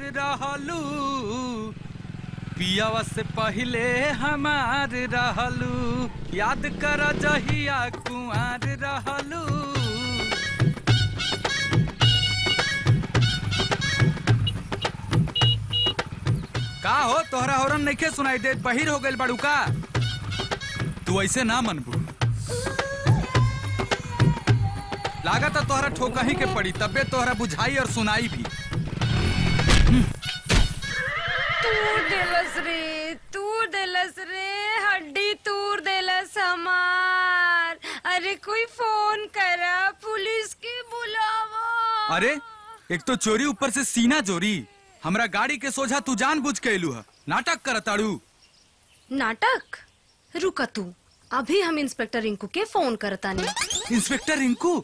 रहलू पियावा से पहले हमार रहलू याद कर जहिया कुआर रहलू का हो तोहरा होरन नइखे सुनाई देत बहिर हो गइल बाड़ू का तू ऐसे ना मनबू लागत तोहरा ठोकही के पड़ी तबे तोहरा बुझाई और सुनाई भी तूर देलस रे तूर देलस रे हड्डी तूर देलस हमार अरे कोई फोन करा पुलिस के बुलावा अरे एक तो चोरी ऊपर से सीना चोरी हमरा गाड़ी के सोझा तू जान बुझ के एलू है नाटक करताड़ू नाटक रुका तू अभी हम इंस्पेक्टर रिंकू के फोन करतानी इंस्पेक्टर रिंकू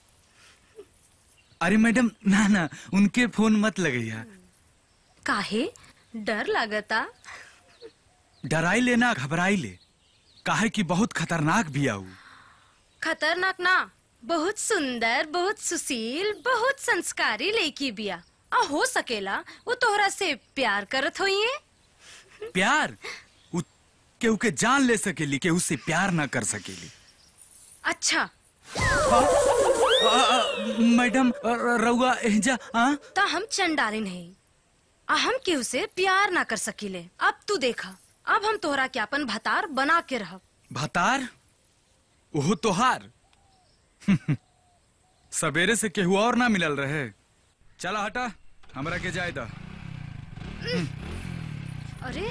अरे मैडम ना ना उनके फोन मत लगैया काहे डर लागता डराई ले ना घबराई ले काहे कि बहुत खतरनाक भी आऊ खतरनाक ना बहुत सुंदर बहुत सुशील बहुत संस्कारी लड़की बिया आ हो सकेला वो तोहरा से प्यार करत होइए प्यार उ केहू के जान ले सकेली केहू से प्यार ना कर सकेली अच्छा आ, आ, मैडम आ, रउआ एहजा आ? ता हम चंडालिन है आ हम केहू से प्यार ना कर सकीले अब तू देखा अब हम तोहरा के अपन भतार बना के रहब भतार ओहो तोहार सवेरे से केहू और ना मिलल रहे चला हटा हमरा के जाए दा अरे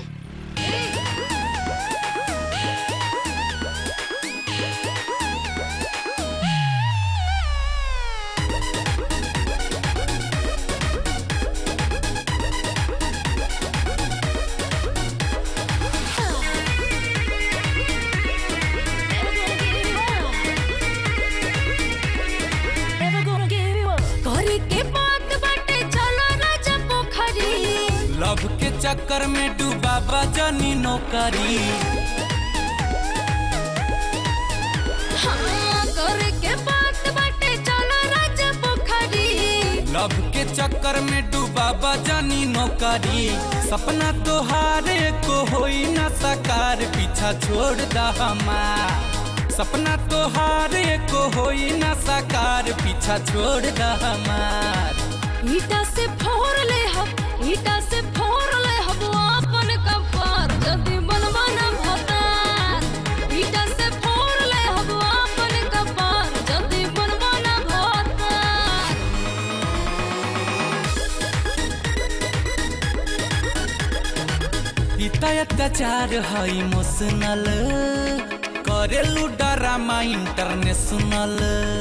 घरे के बात बाटे चलो राजा पोखरी लव के चक्कर में डूबा बजनी नौकरी हाँ घरे के बात बाटे चलो राजा पोखरी लव के चक्कर में डूबा बजनी नौकरी सपना तोहारे को होई ना साकार पीछा छोड़ दा हमार सपना तोहारे को होई ना साकार पीछा छोड़ दा हमार ईटा से फोड़ ले हम ईटा से फोड़ ले हम अपन कपार जदी बनवा न भतार ईटा से फोड़ ले हम अपन कपार जदी बनवा न भतार इतना अत्याचार है इमोशनल करेलू ड्रामा इंटरनेशनल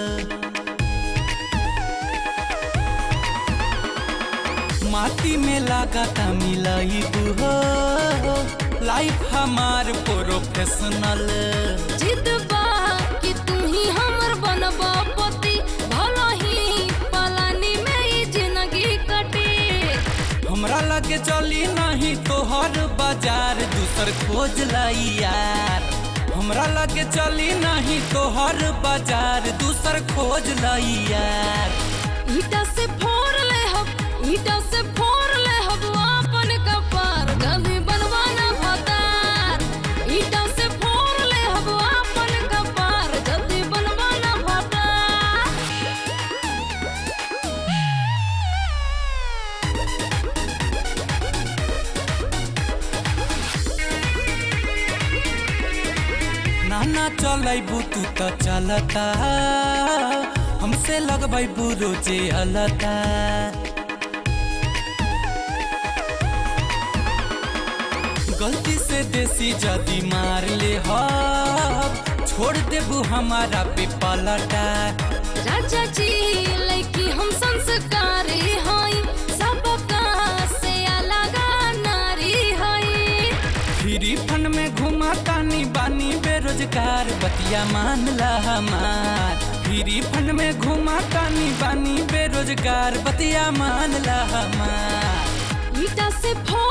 माटी में लगाता मिलाई हो लाइफ हमार प्रोफेशनल जिद बा कि तू ही हमर बनबा पति भला ही पलानी में ई जिंदगी कटे हमरा लगे चली नहीं तोहर बाजार दूसर खोज लाई यार हमरा लगे चली नहीं तोहर बाजार दूसर खोज लाई यार ईटा से फोड़ ले हम ईटा से फोड़ ले हम अपन कपार जदी बनवा न भतार ईटा से फोड़ ले हम अपन कपार जदी बनवा न भतार नाना चलैबू तू तो चलता हमसे लगबैबू रोजे अलता गलती से देसी जदी मार ले हो छोड़ देबू हमारा पे पलटा राजा जी लड़की हम संस्कारी हई सबका से अलग नारी हई फ्री फन में घुमा तानी बानी बेरोजगार बतिया मान ला हमार फ्री फन में घुमा तानी बानी बेरोजगार बतिया मान ला हमार ईटा से फोड़